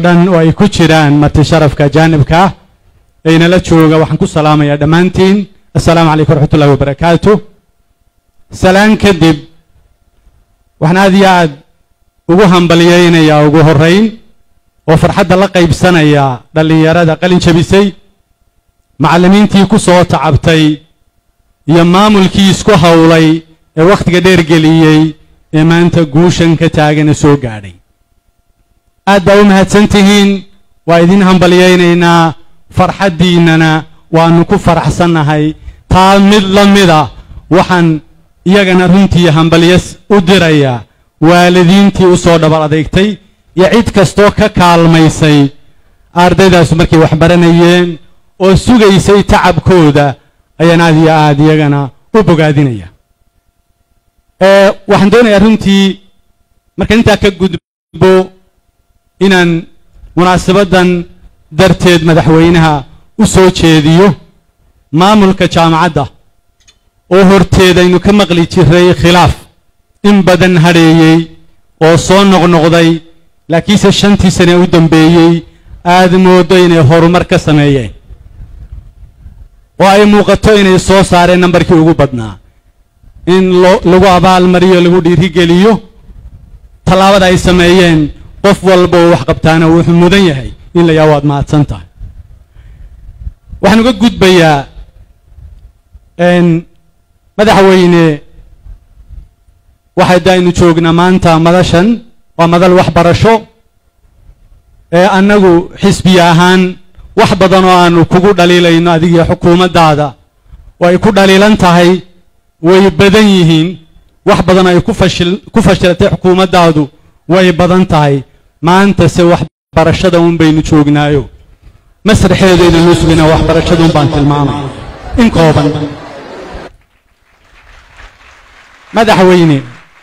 dhan oo ay ku jiraan marti sharafka jaanibka ah aynala jooga waxaan ku salaamayaa dhammaantiin assalaamu calaykum waraxmatullahi wabarakaatu salaan kadib waxaan aad iyo aad ugu hambalyaynayaa ugu horrayn oo farxadda la qaybsanaya dhallinyarada qalin jabisay macallimiintii ku soo tacabtay iyo maamulkii isku howlay ee wakhtiga dheer geliyey ee maanta guushan ka taagana soo gaadhay aad baa u mahadsan tihiin waa idin hambalyaynaynaa farxaddiinnana waannu ku faraxsannahay taa mid la mida waxaan iyagana runtii hambalyas u dirayaa waalidiintii u soo dhabar adeegtay iyo cid kastoo ka kaalmaysay ardaydaasu markay wax baranayeen oo sugaysay tacabkooda ayaan aad iyo aad iyagana u bogaadinaya waxaan doonayaa runtii markaan intaa ka gudbo inaan munaasabaddan darteed madaxweynaha u soo jeediyo maamulka jaamacadda oo horteed aynu ka maqli jiray khilaaf in badan hadheeyey oo soo noqnoqday laakiinse shantii sane u dambeeyey aad mooddo inay horumar ka sameeyeen oo ay muuqato inay soo saareen nambarkii ugu badnaa in lagu abaalmariyo lagu dhiirigeliyo tallaabada ay sameeyeen qof walba oo wax qabtaana wuxuu mudan yahay in la yaha waad mahadsan tahay waxaan uga gudbayaa madaxweyne waxay daaynu joognaa maanta madashan waa madal waxbarasho ee annagu xisbiya ahaan wax badan oo aanu kugu dhaliilayno adigiyo xukuumaddaada oo ay ku dhaliilan tahay way badan yihiin wax badan ay ku fashilatay xukuumaddaadu way badan tahay maantase waxbarashada un baynu joognaayo masraxeedayna noo sugaynaa waxbarashada un baan tilmaamay in kooban madaxweyne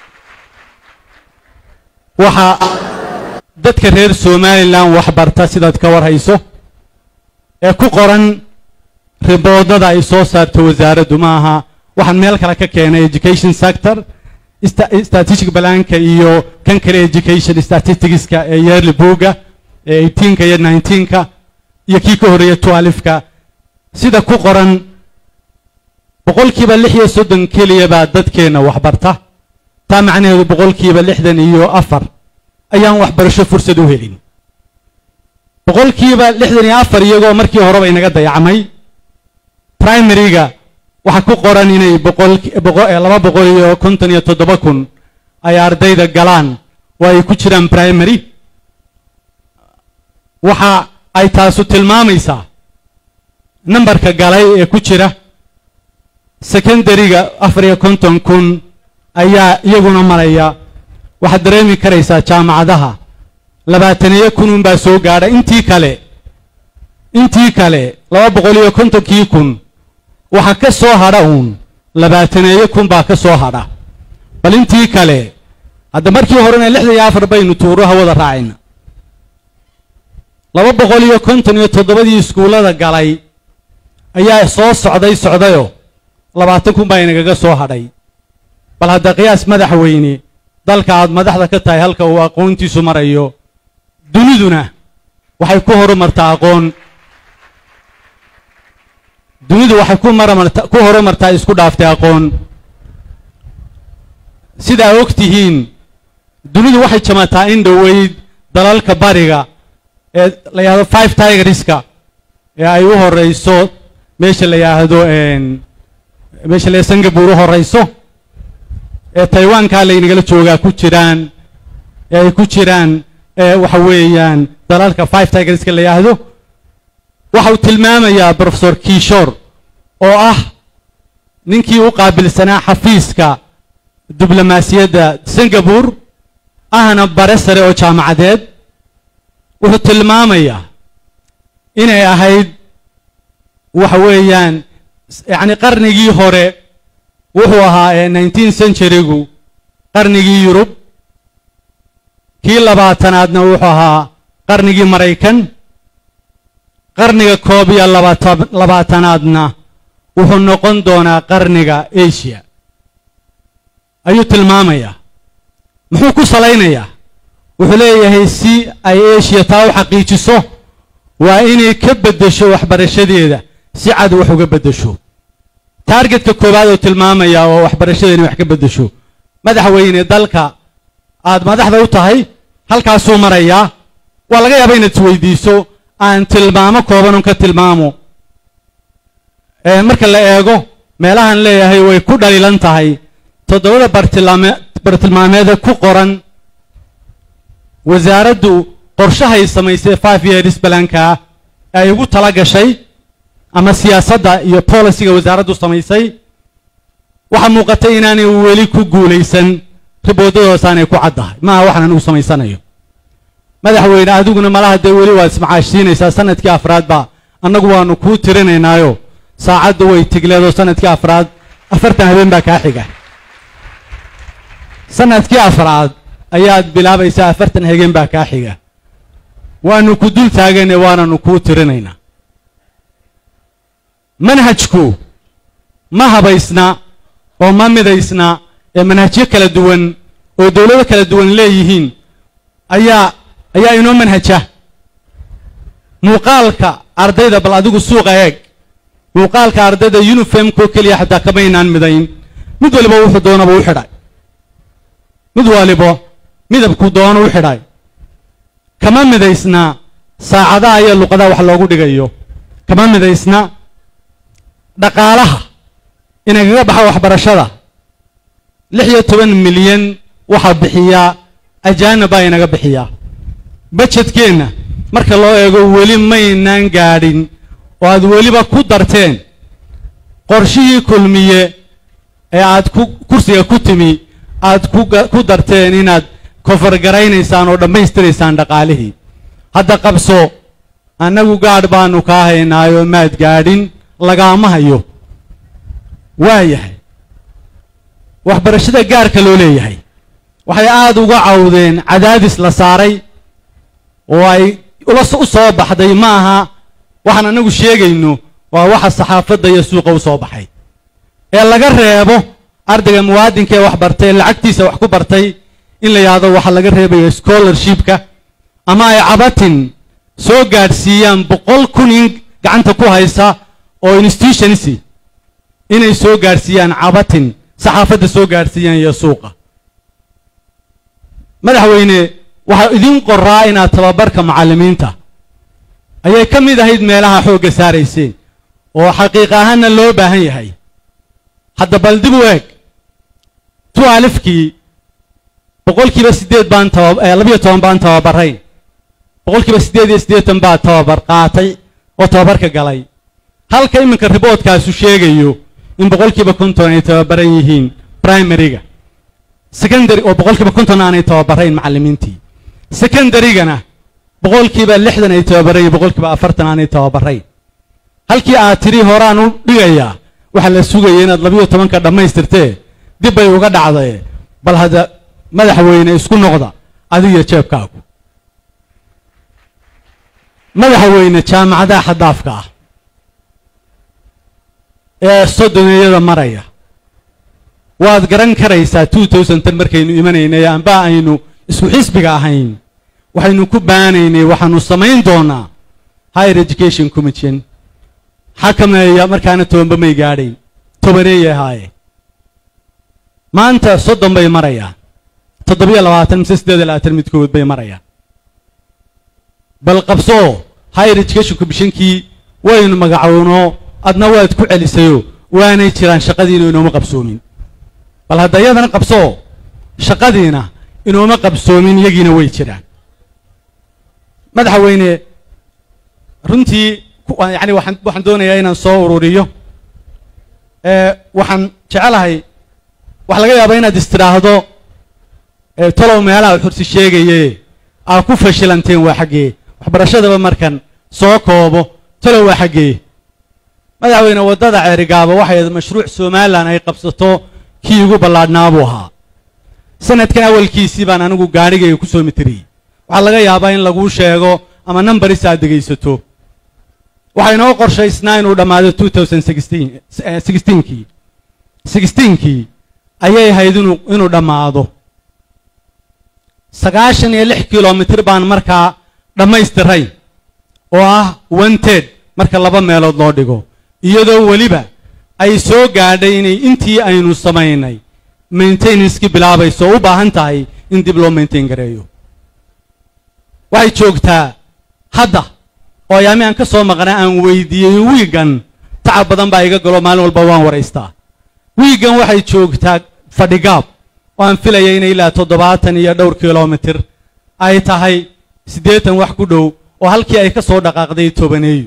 waxaa dadka reer somalilan waxbarta sidaad ka war hayso ee ku qoran riboodada ay soo saarto wasaaraddu ma aha waxaan meel kale ka keenay education sector statistic balaanka iyo kan kale education statisticska ee yearly booga ee eighteenka iyo nineteenka iyo kii ka horreeya twelfka sida ku qoran boqolkiiba lix iyo soddon keliya baa dadkeenna waxbarta taa macnaheedu boqolkiiba lixdan iyo afar ayaan waxbarasho fursad u helin boqolkiiba lixdan iyo afar iyagoo markii horeba inaga dayacmay primaryga waxaa ku qoran inay laba boqol iyo konton iyo toddoba kun ay ardayda galaan oo ay ku jiraan primary waxa ay taasu tilmaamaysaa nambarka galay ee ku jira secondaryga afar iyo konton kun ayaa iyaguna maraya waxaad dareemi karaysaa jaamacadaha labaataniyo kun unbaa soo gaadha intii kale intii kale laba boqol iyo kontonkii kun waxaa ka soo hadha uun labaataneeyo kun baa ka soo hadha bal intii kale hadda markii horena lixdan iyo afar baynu tuuraha wada raacayna laba boqol iyo konton iyo toddobadii iskuullada galay ayaa soo socday socdayoo labaatan kun baa inagaga soo hadhay bal hadda qiyaas madaxweyne dalka aad madaxda ka tahay halka uu aqoontiisu marayo duniduna waxay ku horumartaa aqoon dunidu waxay ku maramarta ku horumartaa isku dhaaftay aqoon sidaa og tihiin dunidu waxay jamataa in dhoweyd dalalka bariga ee la yidhahdo five tigerska ee ay u horeyso meesha la yidhaahdo meesha la singapore u horeyso ee taiwankaa laynagala joogaa ku jiraan ee ay ku jiraan waxa weeyaan dalalka five tigerska la yidhaahdo waxa uu tilmaamayaa profesor kishor oo ah ninkii u qaabilsanaa xafiiska diblomaasiyadda singapore ahna bare sare oo jaamacadeed wuxuu tilmaamayaa inay ahayd waxa weeyaan yacni qarnigii hore wuxuu ahaa ee nineteen centurygu qarnigii yurub kii labaatanaadna wuxuu ahaa qarnigii maraykan qarniga koob iyo labaatanaadna wuxuu noqon doonaa qarniga asia ayuu tilmaamayaa muxuu ku salaynayaa wuxuu leeyahay si ay eshiya taa u xaqiijiso waa inay ka beddesho waxbarashadeeda si cad wax uga beddesho taargetka koowaad oo tilmaamaya oo waxbarashada inay wax ka beddesho madaxweyne dalka aad madaxda u tahay halkaasuu marayaa waa laga yaaba inaad isweydiiso aan tilmaamo koobanun ka tilmaamo marka la eego meelahan leeyahay way ku dhaliilan tahay toddobada bartilmaame bartilmaameeda ku qoran wasaaraddu qorshahay samaysay five years balankaa ay ugu tala gashay ama siyaasadda iyo boliciga wasaaraddu samaysay waxaa muuqatay inaanay weli ku guulaysan riboodadoosaanay ku caddahay maaha waxaan anigu samaysanayo madaxweyne adiguna malaha dee weli waad ismacaashsiinaysaa sanadkii afraad baa annagu waanu kuu tirinaynaayo saacaddu way tigleedoo sanadkii afraad afartan habeen baa kaa xiga sanadkii afraad ayaad bilaabaysaa afartan habeen baa kaa xiga waanu ku dul taagane waananu kuu tirinaynaa manhajku ma habaysna oo ma midaysna ee manhajyo kala duwan oo dowlado kala duwan leeyihiin ayaa ayaa inoo manhaja muuqaalka ardayda bal adigu suuqa eeg muuqaalka ardayda yunifomkoo keliya xataa kamaynaan midayn mid waliba wuxuu doonaba u xidhay mid waliba midabku doono u xidhay kama midaysna saacadaha iyo luqadaha wax loogu dhigayo kama midaysna dhaqaalaha inagaga baxa waxbarashada lix iyo toban milyan waxaa bixiyaa ajaanib baa inaga bixiyaa bajedkeenna marka loo eego weli maynaan gaadhin oo aad weliba ku darteen qorshihii kulmiye ee aad ku kursiga ku timi aad ku darteen inaad kofargaraynaysaan oo dhammaystiraysaan dhaqaalihii hadda qabso annagu gaadh baanu kaa haynaayoo maad gaadhin lagaama hayo waa yahay waxbarashada gaarka loo leeyahay waxay aada uga cawdeen cadaadis la saaray oo ay ula u soo baxday ma aha waxaan annagu sheegayno waa waxa saxaafadda iyo suuqa u soo baxay ee laga reebo ardayga muwaadinka ee wax bartay lacagtiisa wax ku bartay in la yidhaahdo waxaa laga reebayo scholarshipka ama ay cabatin soo gaadhsiiyaan boqol kun in gacanta ku haysa oo institutionsi inay soo gaadhsiiyaan cabatin saxaafadda soo gaadhsiiyaan iyo suuqa madaxweyne waxaa idin qoraa inaad tababarka macallimiinta ayay ka mid ahayd meelaha xoogga saarayseen oo xaqiiq ahaanna loo baahan yahay hadda bal dib u eeg tu alifkii boqolkiiba siddeed baan taba labiyo toban baan tababarayn boqolkiiba siddeed iyo siddeetan baa tababar qaatay oo tababarka galay halka iminka riboodkaasu sheegayo in boqolkiiba konton ay tababaran yihiin primaryga secondary oo boqolkiiba konton aanay tababarayn macallimiintii secondarygana boqolkiiba lixdan ay tababarayn iyo boqolkiiba afartan aanay tababarayn halkii aad tidhi horaan u dhigayaa waxaa la sugaya inaad labiyo tobanka dhammaystirtee dib bay uga dhacdae bal hadda madaxweyne isku noqda adigiyo jeebkaagu madaxweyne jaamacadaha xadaafka ah ee soddoneeyada maraya waad garan karaysaa two thousand ten markaynu imanaynay amba aynu isku xisbiga ahayn waxaynu ku baanaynay waxaanu samayn doonaa higher education commission xakameeya markaana tobanba may gaadhayn tobaneeyay ahaaye maanta soddon bay marayaan toddobiyo labaatan mise siddeed iyo labaatan midkood bay marayaan bal qabsoo higher education commissionkii waynu magacowno adna waad ku celisayo waanay jiraan shaqadiina inooma qabsoomin bal hadda iyadana qabsoo shaqadiina inooma qabsoomin iyagiina way jiraan madaxweyne runtii yani waxaan waxaan doonayaa inaan soo ururiyo waxaan jecelahay waxa laga yaabaa inaad istidhaahdo talow meelaha xursi sheegaye aa ku fashilanteen waa xaggee waxbarashadaba markan soo koobo talow waa xaggee madaxweyne waddada ceerigaaba waxay mashruuc somalilan ay qabsato kii ugu ballaadhnaa buu ahaa sanadkan awalkiisii baan anigu gaadhigayga ku soo mitiriyey waxaa laga yaabaa in laguu sheego ama nambaris aad dhegaysato waxaa inoo qorshaysnaa inuu dhammaado two thousand sixteenkii sixteenkii ayay ahayd inuu inuu dhammaado sagaashan iyo lix kilomitir baan markaa dhammaystiray oo ah wanted marka laba meelood loo dhigo iyadoo weliba ay soo gaadhay inay intii aynu samaynay maintenancekii bilaabayso oo u baahan tahay in dib loo maintain gareeyo waxay joogtaa hadda oo ayaami aan ka soo maqnay aan weydiiyey wiigan tacab badan baa iga galo maalin walba waan waraystaa wiigan waxay joogtaa fadhigaab oo aan filaya inay ilaa toddobaatan iyo dhowr kilomitir ay tahay siddeetan wax ku dhow oo halkii ay ka soo dhaqaaqday tobaneeyo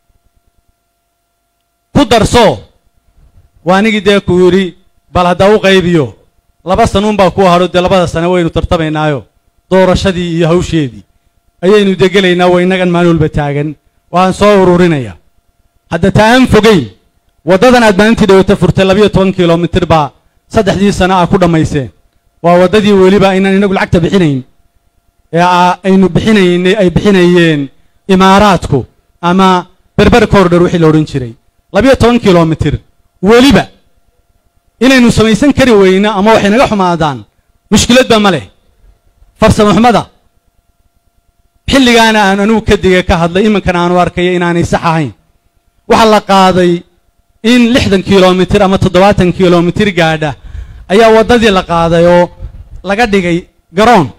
ku darso waa anigii dee ku yidhi bal haddaa u qaybiyo laba sanuunbaa kuu hadho dee labada sane waynu tartamaynaayo doorashadii iyo hawsheedii ayaynu degelaynaa waa innagan maalin walba taagan waan soo ururinaya hadda taa aan fogeyn waddadan aad maalintii dhawata furtay labayo toban kilomitir baa saddexdii sano ah ku dhammayseen waa waddadii weliba aynaan inagu lacagta bixinayn ee aynu bixinaynay ay bixinayeen imaaraadku ama berber corridor wixii la odhan jiray labayo toban kilomitir weliba inaynu samaysan kari weyno ama waxay naga xumaadaan mushkiladba ma leh farsamo xumada xilligaana aan anugu kadiga ka hadlay iminkana aanu arkaya inaanay sax ahayn waxaa la qaaday in lixdan kilomitir ama toddobaatan kilomitir gaadha ayaa waddadii la qaaday oo laga dhigay garoon